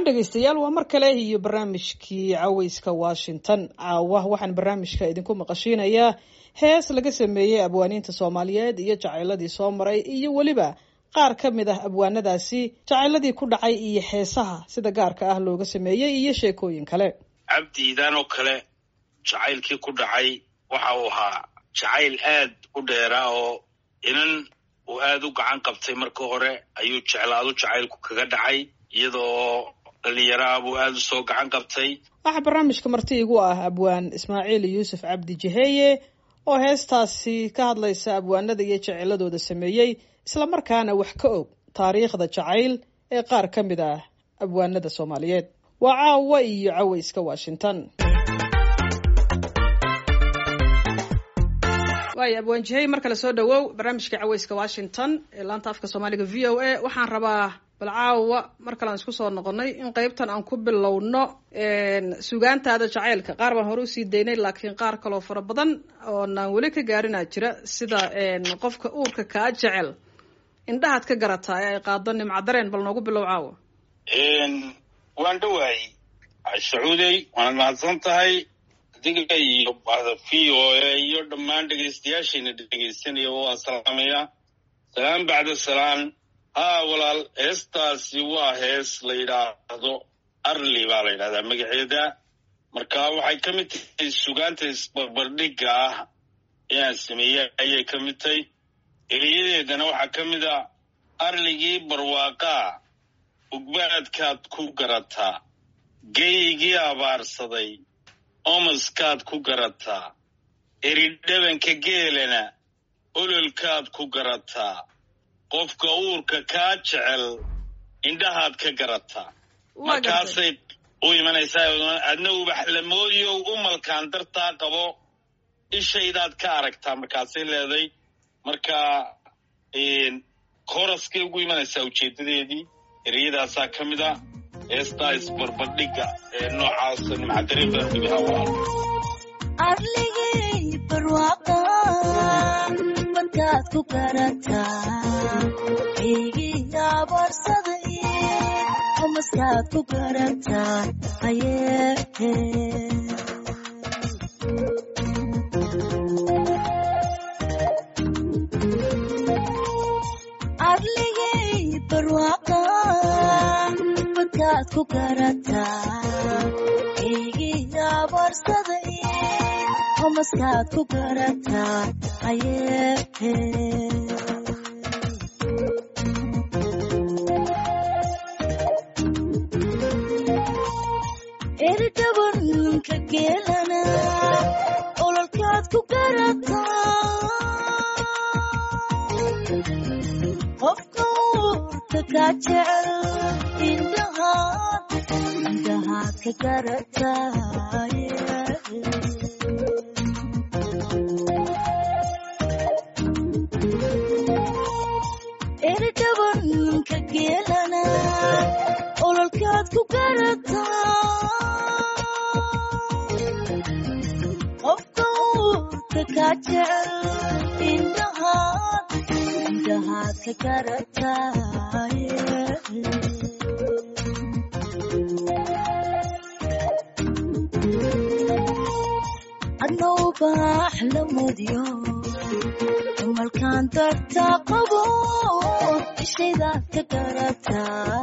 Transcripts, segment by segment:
dhegaystayaal waa mar kale iyo barnaamijkii caweyska washington caawa waxaan barnaamijka idinku maqashiinayaa hees laga sameeyey abwaaniinta soomaaliyeed iyo jacayladii soo maray iyo weliba qaar ka mid ah abwaanadaasi jacayladii ku dhacay iyo heesaha sida gaarka ah looga sameeyey iyo sheekooyin kale cabdiidan oo kale jacaylkii ku dhacay waxa uu ahaa jacayl aad u dheeraa oo inan uu aad u gacan qabtay marka hore ayuu jeclaadu jacaylku kaga dhacay iyadoo dhalinyaraha buu aad u soo gacan qabtay waxaa barnaamijka marti igu ah abwaan ismaaciil yuusuf cabdi jaheye oo heestaasi ka hadlaysa abwaanada iyo jeceladooda sameeyey islamarkaana wax ka og taariikhda jacayl ee qaar ka mid ah abwaanada soomaaliyeed waa caawa iyo caweyska washington waaya abwaan jahey mar kale soo dhawow barnaamijka caweyska washington ee laanta afka soomaaliga v o a waxaan rabaa bal caawa mar kalean isku soo noqonay in qeybtan aan ku bilowno sugaantaada jacaylka qaar baan hore usii daynay laakiin qaar kaloo fara badan oonaan weli ka gaarinaa jira sida qofka uurka kaa jecel indhahaad ka garataa ee ay qaado nimcadareen bal noogu bilow caawa waan dhawaayey sacuudey waanad mahadsan tahay adiga iyo v o a iyo dhammaan dhegaystayaashiina dhegaysanaya waan salaamayaa salaan bacda salaan haa walaal heestaasi waa hees la yidhaahdo arli baa la yidhahdaa magaceeda marka waxay ka mid tahay sugaanta isbarbardhigga ah inaan sameeyey ayay ka mid tahay eriyadeedana waxaa ka mid a arligii barwaaqaa ugbaadkaad ku garataa geygii abaarsaday omaskaad ku garataa eridhabanka geelana ololkaad ku garataa qofka uurka kaa jecel indhahaad ka garataa markaasay u imanaysaa adna ubaxlamoodiyow umalkaan dartaa qabo ishaydaad ka aragtaa markaasay leeday marka kooraskay ugu imanaysaa ujeeddadeedii ereyadaasaa ka mid a heestaa isbarbardhigga ee noocaasa nimcadarin baan dhigahaa waa arligay barwaaqa badkaad ku garataa eygii abaarsaday umaskaad ku garataa ayee arligay barwaaqa badkaad ku garataa eygii abaarsaday umaskaad ku garataa ayee eridhabanka geelana ololkaad ku garataa qofka uurka kaa jecel indhahaad indhahaad ka garataa eridhabanka geelana ololkaad ku garataa qofka uurka kaa jecel indhahaad indhahaad ka garataa adna ubaax la mudyo umalkaan dartaa qabo ishaydaad ka garataa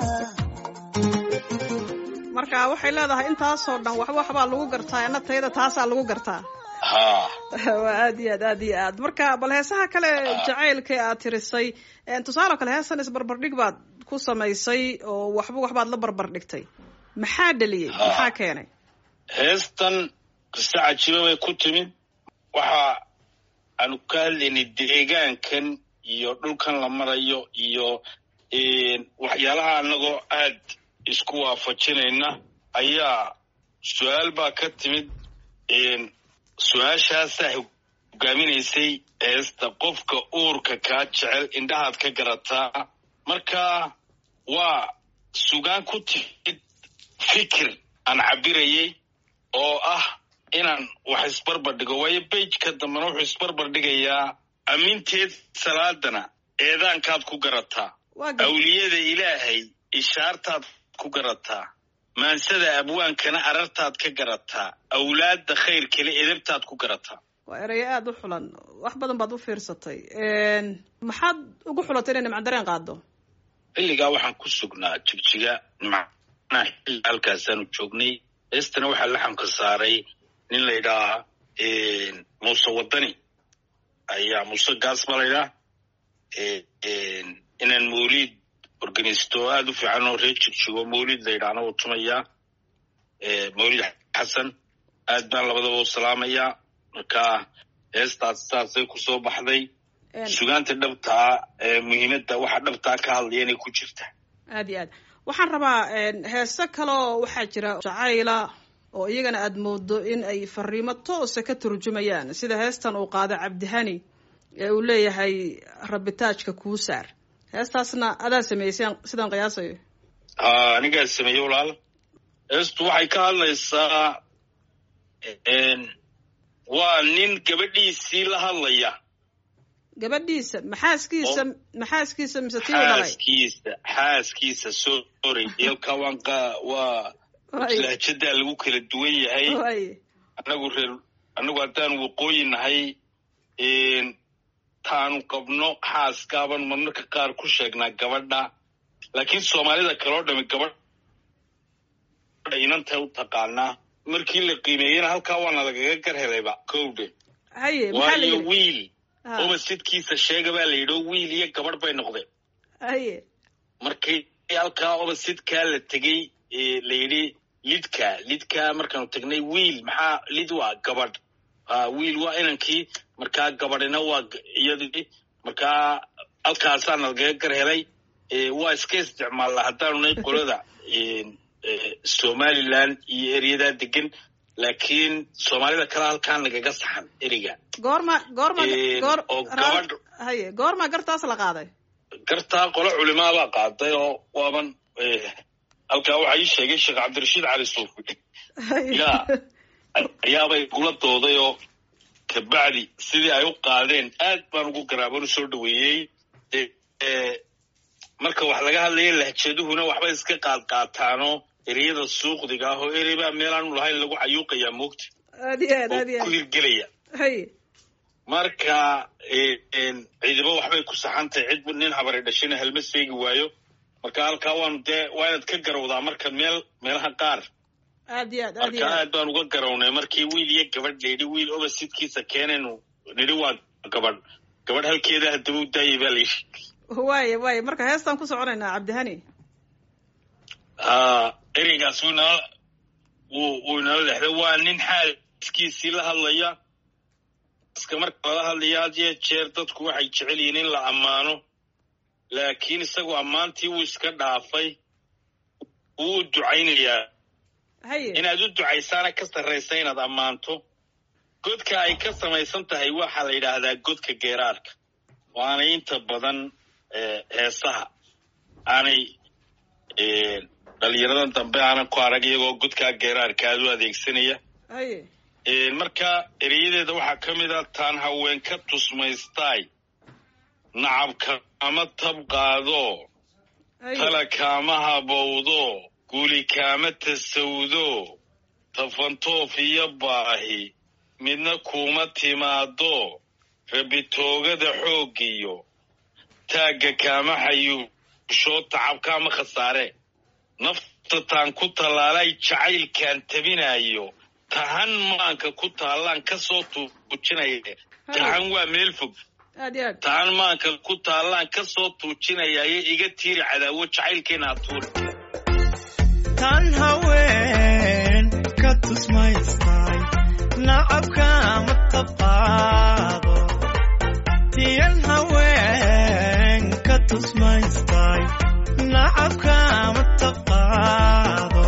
marka waxay leedahay intaasoo dhan waxba waxbaa lagu gartaa ana tayada taasaa lagu gartaa haa waa aad iyo aad aad iyo aad marka bal heesaha kale jacaylka aad tirisay tusaale kale heesan isbarbardhig baad ku samaysay oo waxba waxbaad la barbardhigtay maxaa dheliyey maxaa keenay heestan qise cajiiba bay ku timid waxa aanu ka hadlaynay deegaankan iyo dhulkan la marayo iyo waxyaalaha annagoo aad isku waafajinayna ayaa su-aal baa ka timid su-aashaasaa hogaaminaysay heesta qofka uurka kaa jecel indhahaad ka garataa marka waa sugaan ku timid fikir aan cabirayay oo ah inaan wax isbarbardhigo waayo beijka dambena wuxuu isbarbardhigayaa amminteed salaadana eedaankaad ku garataa awliyada ilaahay ishaartaad ku garataa maansada abwaankana arartaad ka garataa awlaadda khayr kale edabtaad ku garataa waa erayo aada u xulan wax badan baad u fiirsatay maxaad ugu xulatay inay nimcadareen qaado xilligaa waxaan ku sugnaa jigjiga macnaha xilli halkaasaanu joognay heestana waxaa laxamka saaray nin la ydhahaa muuse wadani ayaa muuse gaas ba la ydhaha inaan mawliid organisto aada u fiican oo reer jigjigo mawliid la ydhahna uu tumayaa mawliid xasan aad baan labadaba u salaamayaa marka heestaas saasay kusoo baxday sugaanta dhabtaa muhiimadda waxa dhabtaa ka hadlaya inay ku jirta aad iyo aad waxaan rabaa heese kaleo waxaa jira jacayla oo iyagana aada moodo in ay fariimo toosa ka turjumayaan sida heestan uu qaado cabdihani ee uu leeyahay rabitaajka kuu saar heestaasna adaa sameeyey sidan sidaan qiyaasayo ha anigaa sameeye walaal heestu waxay ka hadlaysaa waa nin gabadhiisii la hadlaya gabadhiisa maxaaskiisa maxaaskiisa mise tii u dhalay xaaskiisa xaaskiisa sorry yalka waan qa waa lahjadaa lagu kala duwan yahay way anagu reer anagu haddaan waqooyi nahay taanu qabno xaaskaaban marmarka qaar ku sheegnaa gabadha laakiin soomaalida kaloo dhami gabadha inantay u taqaanaa markii la qiimeeyena halkaa waana lagaga gar helayba kowdhe haye maxaa la waayo yidhi wiil Ha, oba sidkiisa sheega baa la yidhi oo wiil iyo gabadh bay noqdeen haye markii halkaa oba sidkaa la tegey ee la yidhi lidka lidka markaanu tagnay wiil maxaa lid waa gabadh ha wiil waa inankii markaa gabadhina waa g- iyadii markaa halkaasaa nalagaga gar helay ee waa iska isticmaalnaa haddaanu nay qolada ee, ee, somaliland iyo eryadaa degan laakiin soomaalida kale halkaan nagaga saxan eriga goorma goorma Een, goor oo ra- gabadh- haye goorma gartaas la qaaday gartaa qolo culimaabaa qaaday oo waaban eh, halkaa waxaa ii sheegay sheekh cabdirashiid cali suufi Haye. yaa ayaabay kula dooday oo kabacdi sidii ay u qaadeen aad baan ugu garaaban u soo dhaweeyey Eh, eh, marka wax laga hadlaya lahjaduhuna waxbay iska qaad qaataanoo ereyada suuqdiga ah oo erey baa meelaanu lahayn lagu cayuuqayaa moogta aad iyo aad aad iyo oo ku aad hirgelaya haye marka eh, en, ciidamo waxbay ku saxantahay cid nin habari dhashina halma seegi waayo marka halkaa waanu dee waa inaad ka garawdaa marka meel meelaha qaar aad iyo aad aad iyo marka aad aad baan uga garawnay markii wiil iyo gabadh layidhi wiil oba sidkiisa keenaynu nidhi waa gabadh gabadh halkeeda haddaba u daayay baa layidhi waaye waaye marka heestaan ku soconaynaa cabdihani ha ereygaas wuu inala wuu wuu inala lexday waa nin xaaskiisii la hadlaya iska marka lala hadlaya had iyo jeer dadku waxay jecel yihiin in la ammaano laakiin isagoo ammaantii wuu iska dhaafay wuu u ducaynayaa haye inaad u ducaysaana ka sarraysa inaad ammaanto godka ay ka samaysan tahay waxaa la yidhaahdaa godka geeraarka waanay inta badan eh, heesaha aanay eh, dhalinyaradan dambe aanan ku arag iyagoo godkaa geeraarka aad u adeegsanaya haye Eh, marka ereyadeeda waxaa ka mid a taan haween ka tusmaystaay nacabka ama tab qaado haye tala kaama habowdo guli kaama tasawdo tafantoof iyo baahi midna kuuma timaado rabitoogada xooggiyo taagga kaama xayuusho tacabkaama khasaare nafta taan ku tallaalay jacaylkaan tabinayo tahan maanka ku taallaan ka soo tuujinaya tahan waa meel fog aad iyo aad taan maanka ku taallaan ka soo tuujinayayo iga tiiri cadaawo jacaylkeena atuur tan haween ka tusmaystay nacabka ma tabqaado tiyan haween ka tusmaystay nacabka ma tabqaado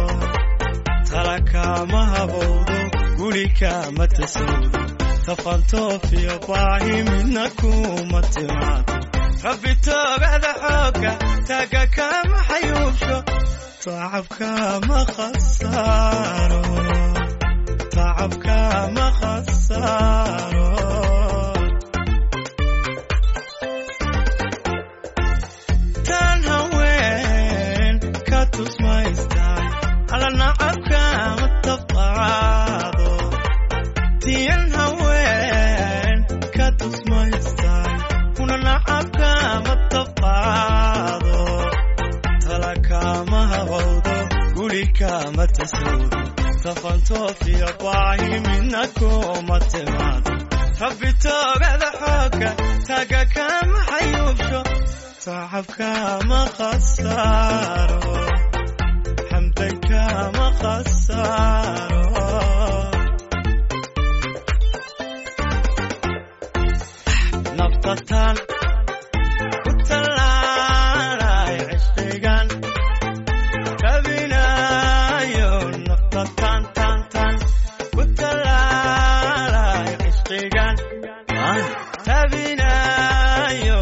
talakama habowdo gurikama tasawdo tafantoofiyo baahi midna kuma timaado rabbi toogada xooga taga kama xayuubsho tacabka ma khasaaro tacabka ma khasaaro tan haween ka tusmaystaan alla ma tasawuro tafantoofiyo baahi midna kuma timaado rabbi toogada xooga taga kama xayuubsho tacabka ma khasaaro xamdanka ma khasaaro naftatan ku tallaalay cishqigan tabinayo naftatan tan tan ku tallaalay cishqigan tabinayo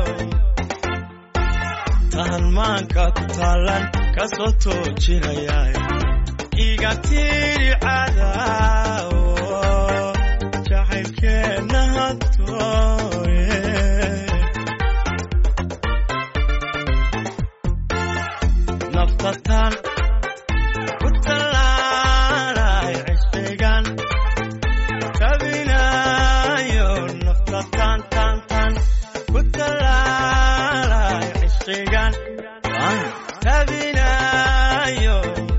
tahalmaanka ku taalan kasoo toojinayay iga tiri cadaawo jacaylkeenna hadooye naftatan ku tallaalay cishqigan tabinayo naftatan tan tan ku tallaalay cishqigan tabinayo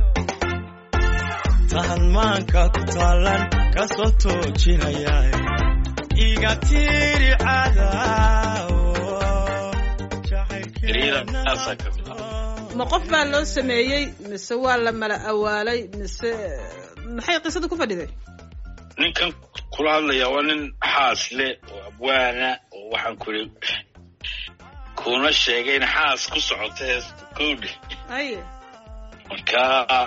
tahalmaanka ku taalan kasoo toojinayay iga tiri cadaawo Ereyada taasaa ka mid ma qof baa loo sameeyey mise waa la mala awaalay mise maxay qisada ku fadhiday ninkan kula hadlaya waa nin xaas leh oo abwaana oo waxaan kuli kuna sheegay in xaas ku socoto heesta kowdhe haye marka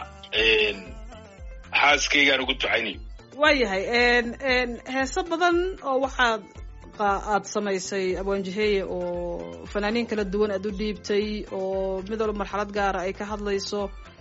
xaaskaygaan ugu ducaynayo waayahay heeso badan oo waxaad qa- aad samaysay abwaanjiheeye oo fanaaniin kala duwan aad u dhiibtay oo mid walba marxalad gaara ay ka hadlayso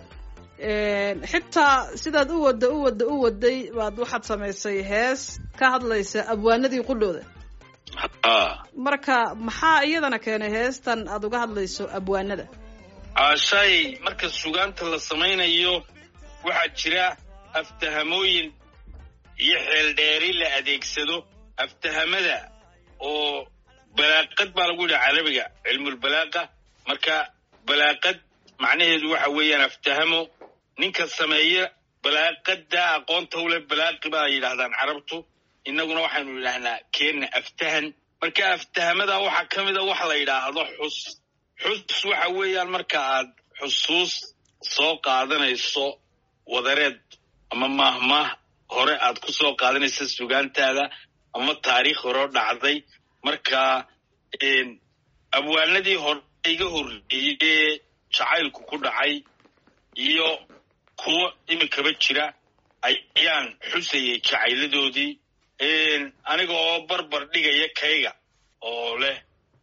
xitaa sidaad u wadda u wadda u waday baad waxaad samaysay hees ka hadlaysa abwaanadii qudhooda ha marka maxaa iyadana keenay heestan aad uga hadlayso abwaanada caashay marka sugaanta la samaynayo waxaa jira aftahamooyin iyo xeeldheeri la adeegsado aftahamada oo balaaqad baa lagu yidhaha carabiga cilmulbalaaqa marka balaaqad macnaheedu waxa weeyaan aftahamo ninka sameeya balaaqada aqoonta u leh balaaqi baa yidhahdaan carabtu innaguna waxaynu yidhaahnaa keenna aftahan marka aftahamada waxaa ka mida waxa la yidhaahdo xus xus waxa weeyaan marka aad xusuus soo qaadanayso wadareed ama maahmaah hore aad ku soo qaadanayso sugaantaada ama taariikh horeo dhacday marka abwaanadii hore iga horreeyey ee jacaylku ku dhacay iyo kuwo iminkaba jira ayaan xusayay jacayladoodii aniga oo barbar dhigaya kayga oo leh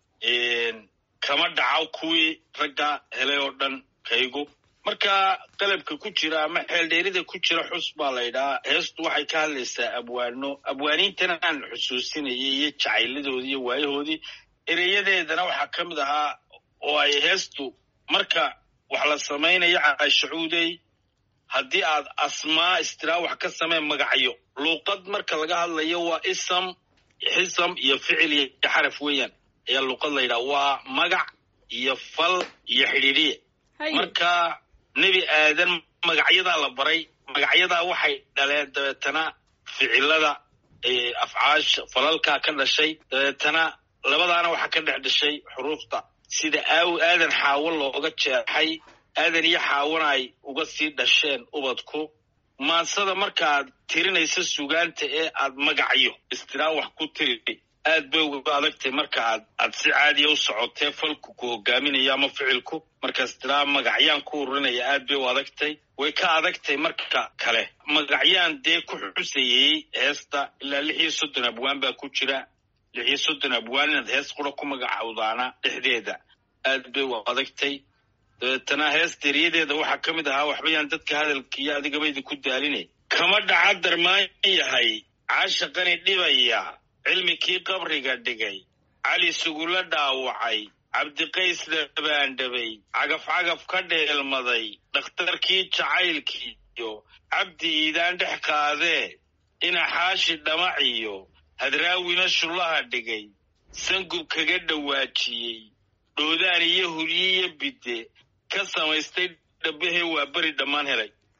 kama dhaco kuwii ragga helay oo dhan kaygu marka qalabka ku jira ama xeeldheerida ku jira xus baa la ydhahaa heestu waxay ka hadlaysaa abwaano abwaaniintana aan xusuusinayay iyo jacayladoodii iyo waayahoodii ereyadeedana waxaa ka mid ahaa oo ay heestu marka wax la samaynayo caashacuudey haddii aad asmaa istiraa wax ka samee magacyo luuqad marka laga hadlayo waa isam xisam iyo ficil iyo xaraf weeyaan ayaa luuqad la yidhaha waa magac iyo fal iyo xidhiidhiye haye marka nebi aadan magacyadaa la baray magacyadaa waxay dhaleen dabeetana ficilada ee afcaasha falalkaa ka dhashay dabeetana labadaana waxaa ka dhex dhashay xuruufta sida aaw aadan xaawo looga jeexay aadan iyo xaawona ay uga sii dhasheen ubadku maansada markaaad tirinaysa sugaanta ee aad magacyo istiraa wax ku tiri aad bay uga adagtay marka aad aad si caadiya u socotee falku ku hogaaminayo ama ficilku marka istiraa magacyaan ku ururinaya aad bay u adagtay way ka adagtay marka kale magacyaan dee ku xusayey heesta ilaa lix iyo soddon abwaan baa ku jira lix iyo soddon abwaan inaad hees qura ku magacawdaana dhexdeeda aad bay u adagtay dabeetana heesta eriyadeeda waxaa ka mid ahaa waxba yaan dadka hadalka iyo adigaba idinku daaline kama dhaca darmaan yahay caashaqani dhibaya cilmikii qabriga dhigay cali sugula dhaawacay cabdiqays dhabaandhabay cagaf cagaf ka dheelmaday dhakhtarkii jacaylkiiyo cabdi iidaan dhex qaadee inaxaashi dhamaciyo hadraawina shullaha dhigay sangub kaga dhawaajiyey dhoodaan iyo huryiyo bidde ka samaystay dhabbahee waa beri dhammaan helay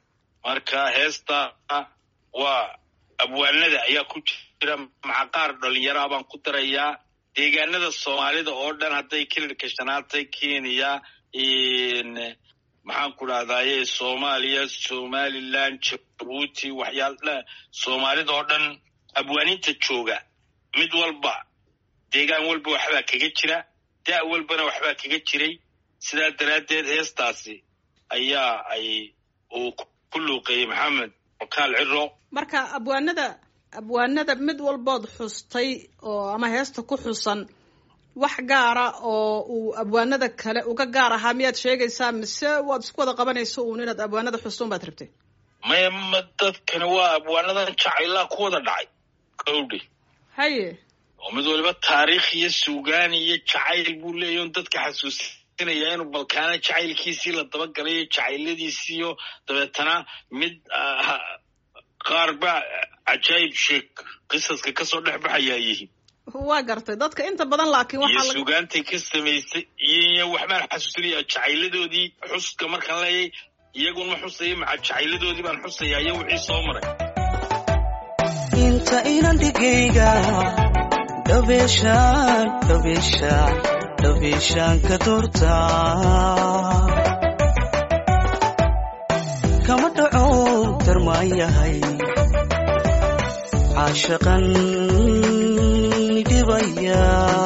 marka heesta waa abwaanada ayaa ku jira maca qaar dhalinyaraha baan ku darayaa deegaanada soomaalida oo dhan hadday kilirka shanaatay kenya maxaan ku dhahdaye soomaaliya somaliland jabuuti waxyaal soomaalida oo dhan abwaaninta jooga mid walba deegaan walba waxbaa kaga jira da' walbana waxbaa kaga jiray sidaa daraaddeed heestaasi ayaa ay uu ku luuqeeyey maxamed okaal ciro marka abwaanada abwaanada mid walbood xustay oo ama heesta ku xusan wax gaara oo uu abwaanada kale uga gaar ahaa miyaad sheegaysaa mise waad isku wada qabanayso uun inaad abwaanada xustuun baad rabtay maya ma dadkani waa abwaanadan jacaylaa ku wada dhacay kowdhi haye oo mid waliba taariikh iyo suugaan iyo jacayl buu leeyahy on dadka xasuusinaya inuu balkaana jacaylkiisii la dabagalayo jacayladiisiiyo dabeetana mid qaar ba cajaayib sheek qisaska kasoo dhex baxayaa yihiin waa gartay dadka inta badan laakiin iyo waxaa laga suugaantay ka samaysay iyo waxbaan xasuusinaya jacayladoodii xuska markaan leeyay iyagun ma xusaya maca jacayladoodii baan xusaya iyo wixii soo maray inta inan dhigayga dhabeeshaan dhabeeshaan dhabeeshaan ka doortaa kama dhaco darmaan yahay caashaqan dhibaya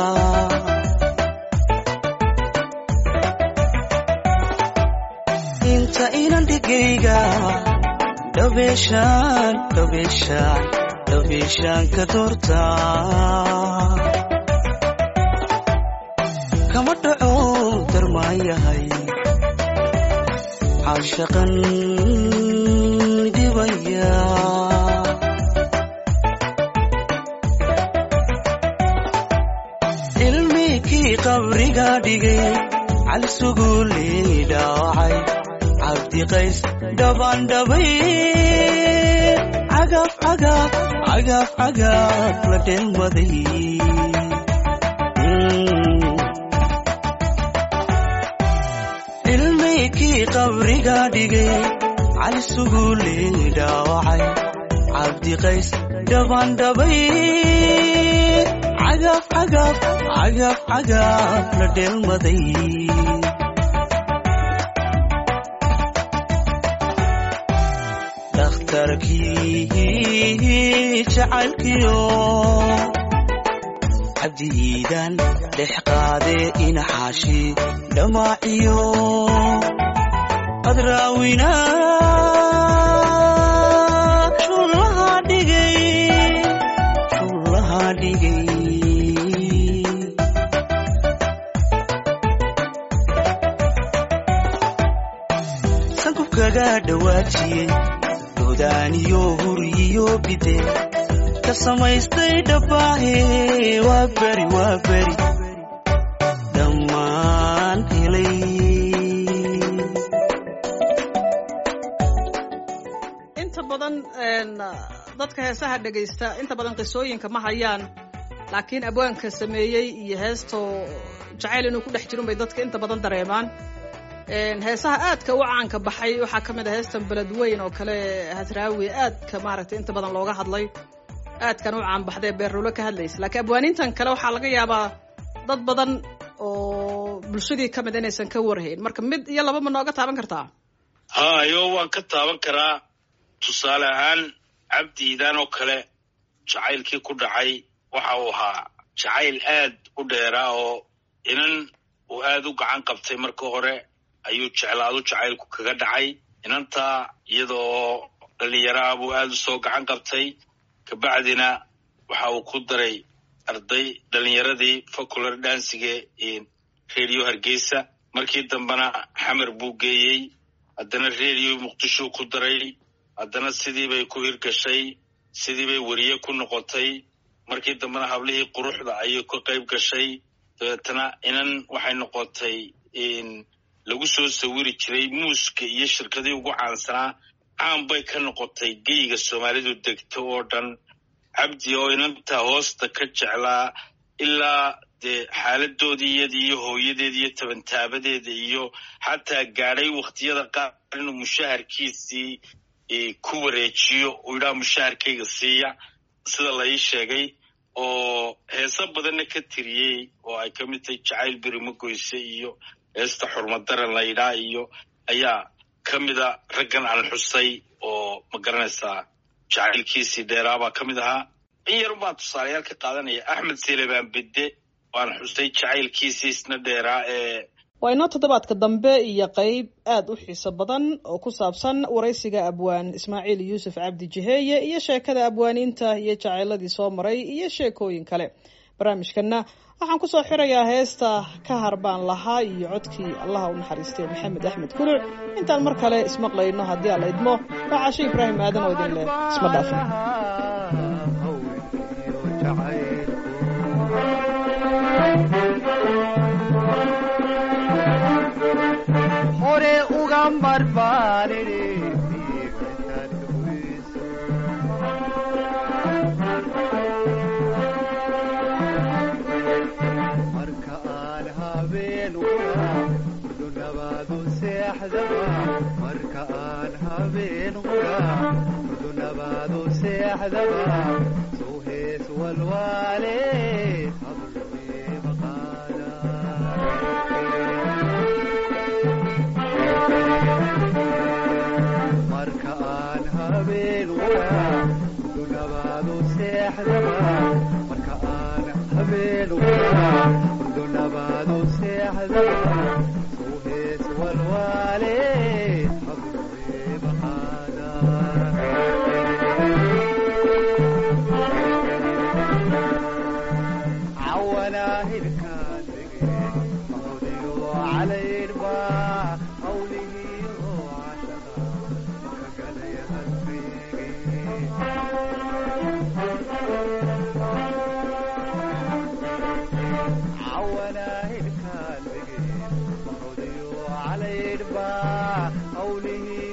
inta inan dhigayga dhabeeshaan dhabeeshaan dhabeeshaan ka doortaa kama dhaco darmaan yahay caashaqan dhibaya ilmikii qabriga dhigay cali suguulii dhaawacay cabdiqays dhabandhabay cagaf cagaf cagaf cagaf la dhelmaday ilmaykii qabriga dhigay cali suguulii dhaawacay cabdiqays dhabandhabay cagaf cagaf cagaf cagaf la dhelmaday dhakhtarkii jacaylkiyo cabdiidan dhex qaadee inaxaashi dhamaaciyo adraawina shullaha dhigay shullaha dhigay sankubkaga dhawaajiyey dodaaniyo huriyo bide ka samaystay dhabbaahe waa beri waa beri dhammaan helay inta badan dadka heesaha dhegaysta inta badan qisooyinka ma hayaan laakiin abwaanka sameeyey iyo heestoo jacayl inuu ku dhex jirun bay dadka inta badan dareemaan heesaha aadka u caanka baxay waxaa ka mid ah heestan beled weyn oo kale hasraawi aadka maaragtay inta badan looga hadlay aadkan u caan baxday beerrulo ka hadlaysa laakiin abwaanintan kale waxaa laga yaabaa dad badan oo bulshadii ka mid inaysan ka warhayn marka mid iyo laba ma nooga taaban kartaa hayo waan ka taaban karaa tusaale ahaan cabdiidan oo kale jacaylkii ku dhacay waxa uu ahaa jacayl aad u dheeraa oo inan uu aad u gacan qabtay marka hore ayuu jeclaadu jacaylku kaga dhacay inantaa iyadoo dhalinyaraha buu aad u soo gacan qabtay kabacdina waxa uu ku daray arday dhalinyaradii facular dansiga radio hargeysa markii dambena xamar buu geeyey haddana radio muqdishuu ku daray haddana sidii bay ku hirgashay sidii bay weriye ku noqotay markii dambena hablihii quruxda ayay ka qayb gashay dabeetana inan waxay noqotay lagu soo sawiri jiray muuska iyo shirkadii ugu caansanaa caan bay ka noqotay geyga soomaalidu degto oo dhan cabdi oo inantaa hoosta ka jeclaa ilaa dee xaaladoodii iyada iyo hooyadeeda iyo tabantaabadeeda iyo xataa gaadhay wakhtiyada qaar inuu mushaharkiisii ku wareejiyo uu yidhaha mushaharkayga siiya sida la ii sheegay oo heeso badanna ka tiriyey oo ay ka mid tahay jacayl berimo goyse iyo heesta xurmadaran la yidhaha iyo ayaa ka mida raggan aan xusay oo ma garanaysaa jacaylkiisii dheeraabaa ka mid ahaa in yarun baan tusaalayaal ka qaadanaya axmed selebaan bedde waan xusay jacaylkiisii isna dheeraa ee waa inoo toddobaadka dambe iyo qeyb aada u xiiso badan oo ku saabsan waraysiga abwaan ismaaciil yuusuf cabdi jiheeye iyo sheekada abwaaniinta iyo jacayladii soo maray iyo sheekooyin kale barnaamijkanna waxaan kusoo xirayaa heesta ka harbaan lahaa iyo codkii allaha u naxariistay maxamed axmed kuluc intaan mar kale ismaqlayno haddii aan la idmo waa cashe ibraahim aadan oo idin leh isma dhaafin hore uga marbaanine marka aan habeen uga urdunabaadu seexdaba marka aan habeen uga urdunabaadu seexdaba soo hees walwaale habluye maqaada marka aan habeen uga urdunabaadu seexdaba marka aan habeen uga urdunabaadu seexdaba soo hees walwaale habluye maqaada cawanaa hilkaan dege mahodiyo calaydhba hawlihiyo cashaqa kagalaya halkayge cawanaa hilkaan dege mahodiyo calaydhba hawlihiyo